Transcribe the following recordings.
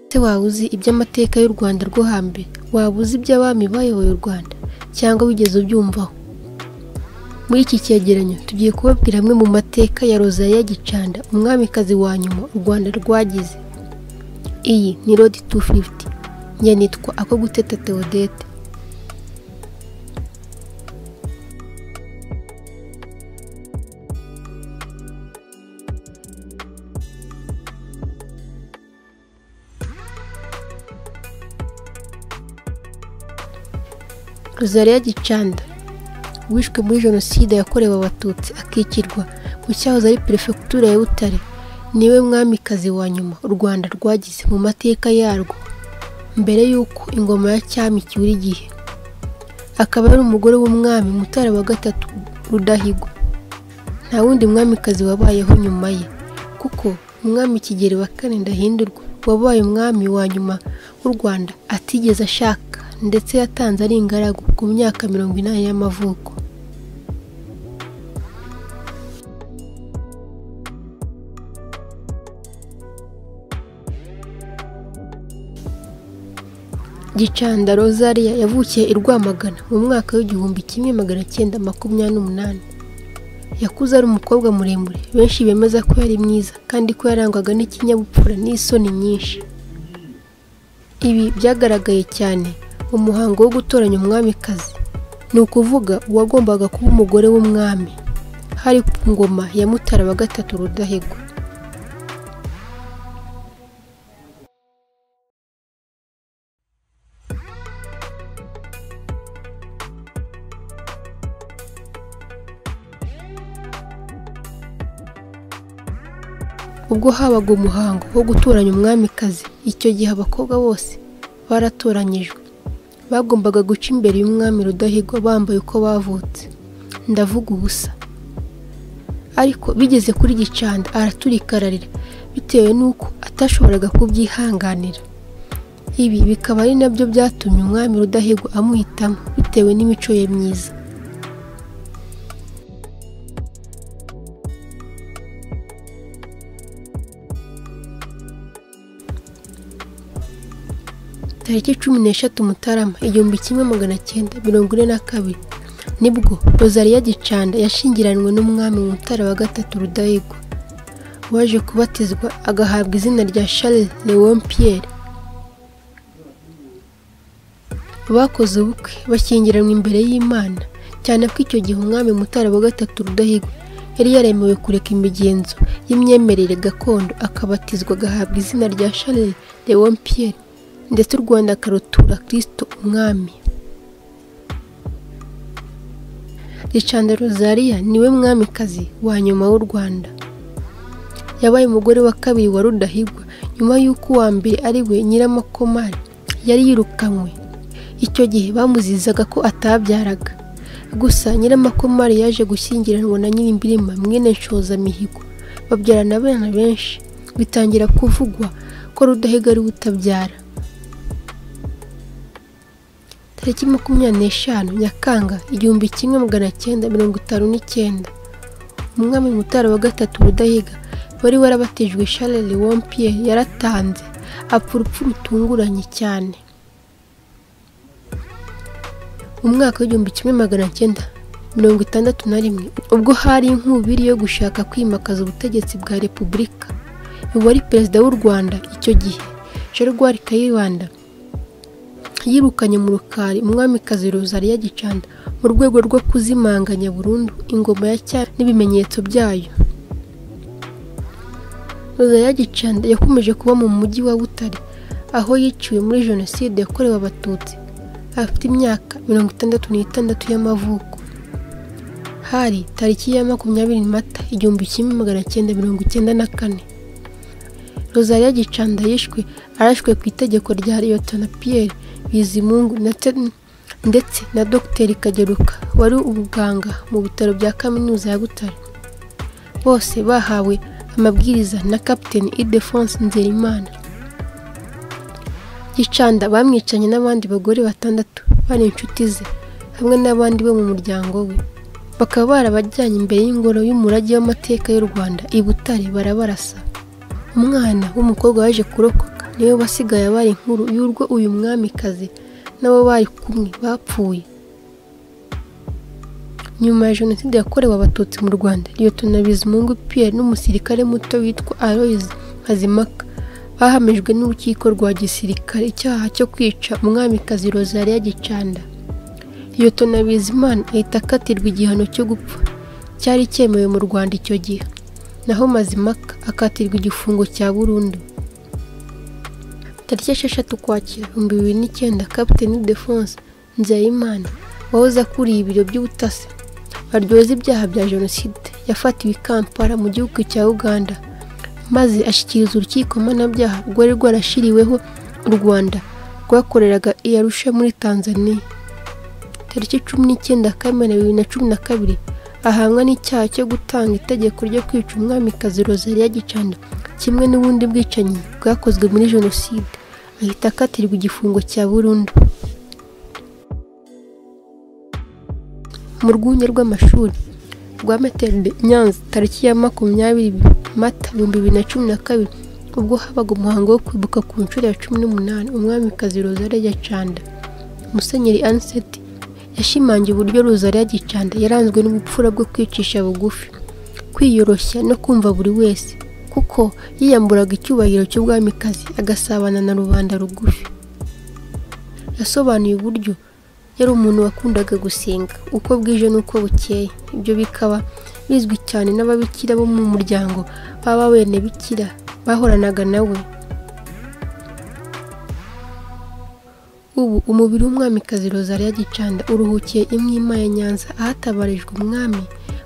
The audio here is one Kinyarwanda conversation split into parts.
ese waba uzi iby'amateka y'u rwanda rwo hambere waba uzi iby'abami bayoboye u rwanda cyangwa wigeze ubyumvaho muri iki cyegeranyo tugiye kubabwira amwe mu mateka ya rozariya gicanda umwamikazi wa nyuma u rwanda rwagize iyi ni rodi tu fifuti nyanitwa ako guteta teodete rozariya gicanda wishwe muri jenoside yakorewe abatutsi akikirwa mu cyahoze ari perefegitura ya butare niwe mwamikazi wa nyuma u rwanda rwagize mu mateka yarwo mbere y'uko ingoma ya cyami icyura igihe akaba ari umugore w'umwami mutara wa gatatu rudahigwa nta wundi mwamikazi wabayeho nyuma ye kuko umwami kigeli wa kane ndahindurwa wabaye umwami wa nyuma w'u rwanda atigeze ashaka ndetse yatanze ari ingaragu ku myaka mirongo inani y'amavuko gicanda rozariya yavukiye i rwamagana mu mwaka w'igihumbi kimwe magana cyenda makumyabiri n'umunani yakuze ari umukobwa muremure benshi bemeza ko yari mwiza kandi ko yarangwaga n'ikinyabupfura n'isoni nyinshi ibi byagaragaye cyane mu muhango wo gutoranya umwamikazi ni ukuvuga uwagombaga kuba umugore w'umwami hari ku ngoma ya mutara wa gatatu rudahigwa ubwo habaga umuhango wo gutoranya umwamikazi icyo gihe abakobwa bose baratoranyijwe bagombaga guca imbere y'umwami rudahigwa bambaye uko bavutse ndavuga ubusa ariko bigeze kuri gicanda araturika bitewe n'uko atashoboraga kubyihanganira ibi bikaba ari nabyo byatumye umwami rudahigwa amuhitamo bitewe n'imico ye myiza tariki cumi n'eshatu mutarama igihumbi kimwe magana cyenda mirongo ine na kabiri nibwo rozariya gicanda yashyingiranywe n'umwami mutara wa gatatu rudahigwa waje kubatizwa agahabwa izina rya charles leon pierre bakoze ubukwe bashyingiranwa imbere y'imana cyane ko icyo gihe umwami mutara wa gatatu rudahigwa yari yaremewe kureka imigenzo y'imyemerere gakondo akabatizwa agahabwa izina rya charles leon pierre ndetse u rwanda akarutura kirisito umwami ricanda rozariya niwe mwamikazi wa nyuma w'u rwanda yabaye umugore wa kabiri wa rudahigwa nyuma y'uko uwa mbere ari we nyiramakomari yari yirukanywe icyo gihe bamuzizaga ko atabyaraga gusa nyiramakomari yaje gushyingiranwa na nyirimbirima mwene nshozamihigo babyarana abana benshi bitangira kuvugwa ko rudahiga ari we utabyara tariki makumyabiri n'eshanu nyakanga igihumbi kimwe magana cyenda mirongo itanu n'icyenda umwami mutara wa gatatu rudahiga wari warabatijwe charles wompier yaratanze apfa urupfu rutunguranye cyane mu mwaka w'igihumbi kimwe magana cyenda mirongo itandatu na rimwe ubwo hari inkubiri yo gushaka kwimakaza ubutegetsi bwa repubulika uwari perezida w'u rwanda icyo gihe Gerard kayibanda yirukanye mu rukari umwamikazi rozariya gicanda mu rwego rwo kuzimanganya burundu ingoma ya cyami n'ibimenyetso byayo rozariya gicanda yakomeje kuba mu mujyi wa butare aho yiciwe muri jenoside yakorewe abatutsi afite imyaka mirongo itandatu n'itandatu y'amavuko hari tariki ya makumyabiri mata igihumbi kimwe magana cyenda mirongo icyenda na kane rozariya gicanda yishwe arashwe ku itegeko rya liyotona piyeri bizimungu ndetse na dogiteri kageruka wari umuganga mu bitaro bya kaminuza ya butare bose bahawe amabwiriza na kapiteni idefonse nzerimana gicanda bamwicanye n'abandi bagore batandatu bari inshuti ze hamwe n'abandi bo mu muryango we bakaba barabajyanye imbere y'ingoro y'umurage w'amateka y'u rwanda i butare barabarasa umwana w'umukobwa waje kurokoka niwe wasigaye abaye inkuru y'urwo uyu mwamikazi n'abo bari kumwe bapfuye nyuma ya jenoside yakorewe abatutsi mu rwanda liyotona bizimungu pierre n'umusirikare muto witwa aloise hazimaka bahamijwe n'urukiko rwa gisirikare icyaha cyo kwica umwamikazi rosalia gicanda liyotona bizimana ahita akatirwa igihano cyo gupfa cyari cyemewe mu rwanda icyo gihe naho mazimaka akatirwa igifungo cya burundu tariki esheshatu ukwakira ibihumbi bibiri n'icyenda kapiteni defonse nzeyimana wahoze akuriye ibiro by'ubutasi baryoza ibyaha bya jenoside yafatiwe i kampala mu gihugu cya uganda maze ashyikiriza urukiko mpanabyaha rwari rwarashyiriweho u rwanda rwakoreraga i arusha muri tanzania tariki cumi n'icyenda kamena bibiri na cumi na kabiri ahamwa n'icyaha cyo gutanga itegeko ryo kwica umwamikazi rosalia gicanda kimwe n'ubundi bwicanyi bwakozwe muri jenoside ahita akatirwa igifungo cya burundu mu rwunge rw'amashuri rwa materde nyanza tariki ya makumyabiri mata ibihumbi bibiri na cumi na kabiri ubwo habaga umuhango wo kwibuka ku nshuro ya cumi n'umunani umwamikazi rosalia gicanda musenyeri aniseti yashimangiye uburyo rosalia gicanda yaranzwe n'ubupfura bwo kwicisha bugufi kwiyoroshya no kumva buri wese kuko yiyamburaga icyubahiro cy'ubwamikazi agasabana na rubanda rugufi yasobanuye uburyo yari umuntu wakundaga gusenga uko bwije n'uko bukeye ibyo bikaba bizwi cyane n'ababikira bo mu muryango baba bene bikira bahoranaga nawe ubu umubiri w'umwamikazi rosalia gicanda uruhukiye imwima ya nyanza ahatabarijwe umwami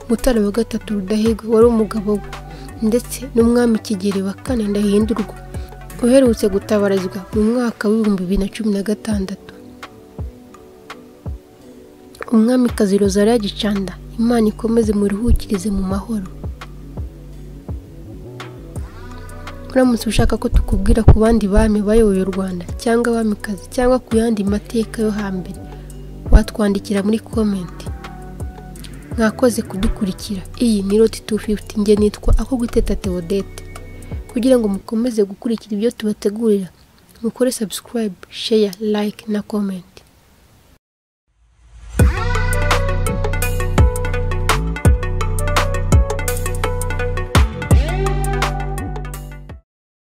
mutara wa gatatu rudahigwa wari umugabo we ndetse n'umwami kigeli wa kane ndahindurwa uherutse gutabarizwa mu mwaka w'ibihumbi bibiri na cumi na gatandatu umwamikazi rosalia gicanda imana ikomeze muruhukirize mu mahoro uramutse ushaka ko tukubwira ku bandi bami bayoboye u rwanda cyangwa abamikazi cyangwa ku yandi mateka yo hambere watwandikira muri komenti mwakoze kudukurikira iyi ni roti tu fifuti nge nitwa ako guteta teodete kugira ngo mukomeze gukurikira ibyo tubategurira mukore sabusikarayibe sheya layike na komenti